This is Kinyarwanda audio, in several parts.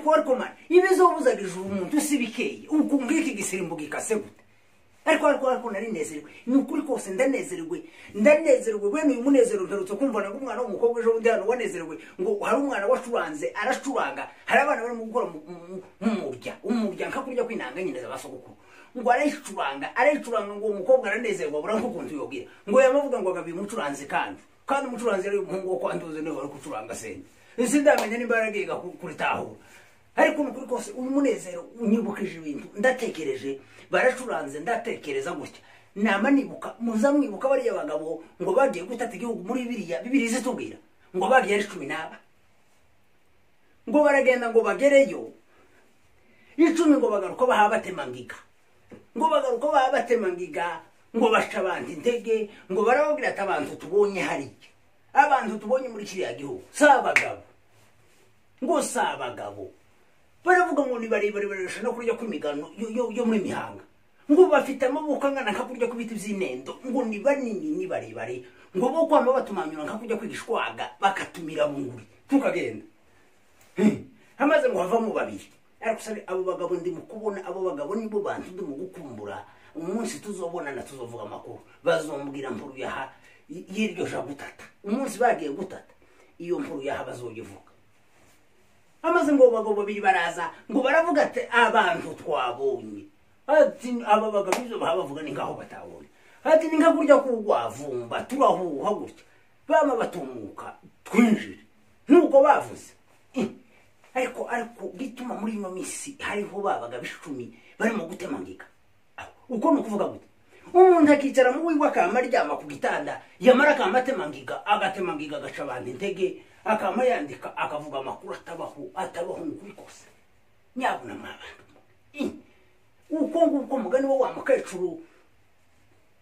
barkumara ibizobuzagije umuntu si bikeya ubwo ngiki igisimbo gikase gute ariko ariko ariko narinezerewe ni ukuri kose ndanezerewe ndanezerewe wemeye uyu munezero ntarutse kumva nabwo umwana w'umukobwa ejo bundi hano wanezerewe ngo hari umwana wacuranze aracuranga hari abana barimo gukora mu- mu- mu murya umurya nka kurya kwinanga nyine za basogokuru ngo arayicuranga arayicuranga ngo uwo mukobwa aranezerwa abura nko kuntu yobwira ngo yamavuga ngo agabi mucuranze kandi kandi umucuranzi ari umuhungu wo kwanduza niwe wari gucuranga senda sindamenya nimba yaragiye kuritahura ariko ni ukuri kose uyu munezero unyibukije ibintu ndatekereje baracuranze ndatekereza gutya nama nibuka muza mwibuka bariya bagabo ngo bagiye gutata igihugu muri biriya bibiri zitubwira ngo bagiye ari cumi n'aba ngo baragenda ngo bagereyo icumi ngo bagaruka baha batemangiga ngo bagaruka baha batemangiga ngo baca abantu intege ngo barababwira ati abantu tubonye hariya abantu tubonye muri kiriya gihugu si abagabo ngo si abagabo baravuga ngo ni barebare bararusha no kurya kw'imigano yo- yo- yo muri mihanga ngo bafite amaboko angana nka kurya kw'ibiti by'inendo ngo ni banini ni barebare ngo bo kwama batumanyura nka kurya kw'igishwaga bakatumira bunguri tukagenda hamaze ngo havamo babiri ariko sabe abo bagabo ndimo kubona abo bagabo nibo bantu ndimo gukumbura umunsi tuzobonana tuzovuga amakuru bazombwira mpuru yaha y- y'iryo ja gutata umunsi bagiye gutata iyo mpuru yaha bazoyivuga amaze ngo bagabo babiri baraza ngo baravuga ati abantu twabonye ati aba bagabo ibyo baha bavuga ni nk'aho batabonye ati ni nka kurya k'urwavumba turahuha gutya bama batumuka twinjire nuko bavuze Eh, ariko ariko bituma muri ino minsi hariho ba bagabo icumi barimo gutemangika Aho, uko ni ukuvuga gute umuntu akicara mu wiwe akama aryama ku gitanda yamara akama atemangiga agatemangiga agaca abantu intege akama yandika akavuga amakuru atabaho atabaho ni ukuri kose nyabuna mwabana Eh, uko nguko mugani wo wa mukecuru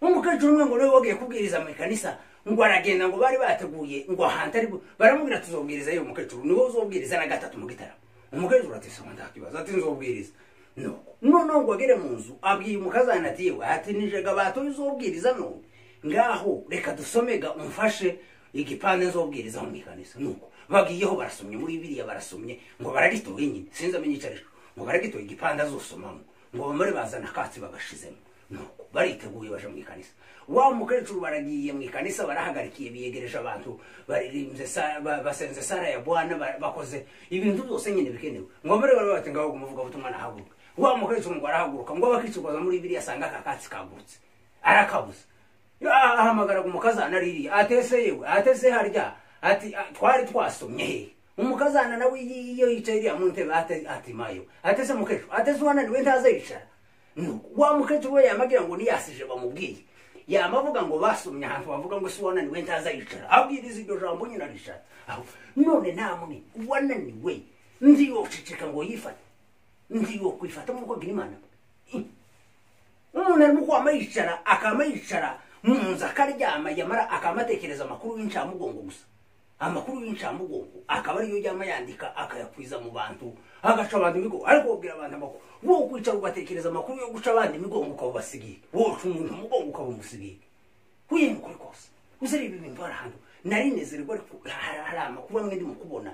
umukecuru umwe ngo niwe wagiye kubwiriza mu ikanisa ngo aragenda ngo bari bateguye ngo ahantu ari bu- baramubwira ati uzobwiriza yewe mukecuru niwe uzobwiriza na gatatu mu gitaramo umukecuru ati soma ndakibaza ati nzobwiriza nuko noneho ngo agere mu nzu abwiye umukazana ati yewe ati nijega batoye uzobwiriza none ngaho reka dusomega umfashe igipande nzobwiriza mu ikanisa nuko bagiyeho barasomye muri biriya barasomye ngo baragitoye nyine sinzi amenye icyo ari cyo ngo baragitoye igipande azosomamo ngo bamare bazana akatsi bagashizemo nuko bariteguye baje mu ikanisa wa mukecuru baragiye mu ikanisa barahagarikiye biyegereje abantu baririmbye sa- ba- basenze sara ya bwana ba- bakoze ibintu byose nyine bikenewe ngo muri bari bati ngaho umuvuga butumwa nahaguruka wa mukecuru ngo arahaguruka ngo abakicirwaza muri biriya asanga aka katsi kagurutse arakabuze Ah, ahamagara umukazana ririya atese yewe atese harya ati ah, twari twasomye he umukazana nawe iyo yicaye iriya mu ntebe ate- ati mayo atese mukecuru atese wananiwe ntaze yicara Nuko wa mukecuru we yamagira ngo niyasije bamubwiye yamavuga ngo basomye ahantu bavuga ngo si wananiwe ntaza yicara abwiriza iryo jambo nyine aricara aho none nta muni wananiwe ndi yo uceceka ngo yifate ndi yo kwifata nk'uko agira imana Eh, umuntu arimo kwama yicara akama yicara mu nzu akaryama yamara akama atekereza amakuru y'incamugongo gusa amakuru y'incamugongo akaba ariyo yama yandika akayakwiza mu bantu agaca abantu imigongo ariko wabwira abantu amakuru wo kwicara ugatekereza amakuru yo guca abandi imigongo ukabubasigiye woca umuntu umugongo ukabumusigiye huye ni ukuri kose usere ibi bintu hari ahantu narinezerwa ariko hari hari amakuru amwe ndimo kubona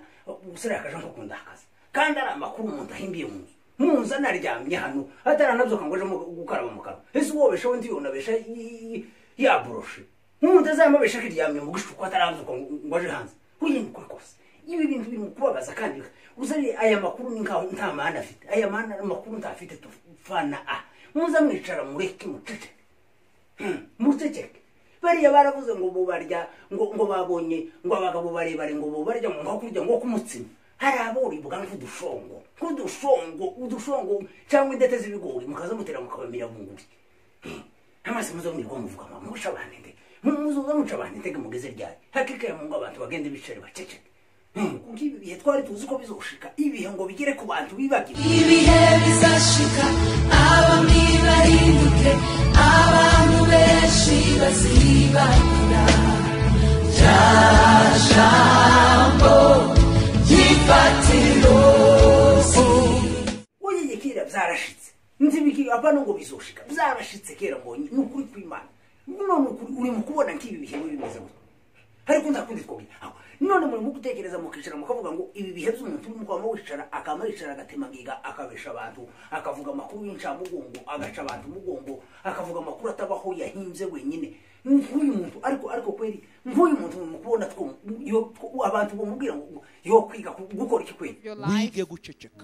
usere akaje nko kundakaza kandi ari amakuru umuntu ahimbiye mu nzu mu nzu anaryamye hano ataranabyuka ngo aje mu- gukaraba mu kanwa ese uwobesheho ndi yonabesha yaboroshe nk'umuntu azamabesha akiryamye mu gishuko atarabyuka ngo ngo aje hanze huye ni ukuri kose ibi bintu biri mu kubabaza kandi uzari aya makuru ni nkaho nta mahane afite aya mahane amakuru ntafite tufana a muzamwicara mureke muceceke muceceke bariya baravuze ngo bubarya ngo ngo babonye ngo abagabo barebare ngo bubarya ngo nko kurya ngo kumutsima hari aboribwa nk'udushongo nk'udushongo udushongo cyangwa indete z'ibigori mukaza mutera mukabamira bunguri amazi muzo mwirwa muvuga mama muca abantu ndege muzoza muca abantu ndege mugeze ryari hakikaye mu ngo abantu bagende bicare baceceke kuko ibi bihe twari tuzi ko bizoshika ibihe ngo bigere ku bantu bibagirwe ibihe bizashika abami barimbuke abantu benshi bazibagura rya jambo ry'ifatiro Uyeye kera byarashitse nzibiki apana ngo bizoshika byarashitse kera mbonye ni ukuri kw'imana none ukuri uri mu kubona nk'ibi bihe bimeze gutya ariko nta kundi twogera aho none murimo gutekereza mukicara mukavuga ngo ibi bihebye umuntu urimo kwama wicara akama yicara agatemagiga akabesha abantu akavuga amakuru y'incamugongo agaca abantu umugongo akavuga amakuru atabaho yahinze wenyine nk'uyu muntu ariko ariko kweri nk'uyu muntu mu kubona two yo- abantu bamubwira ngo yo kwiga ku- gukora iki kweri your life. wige guceceka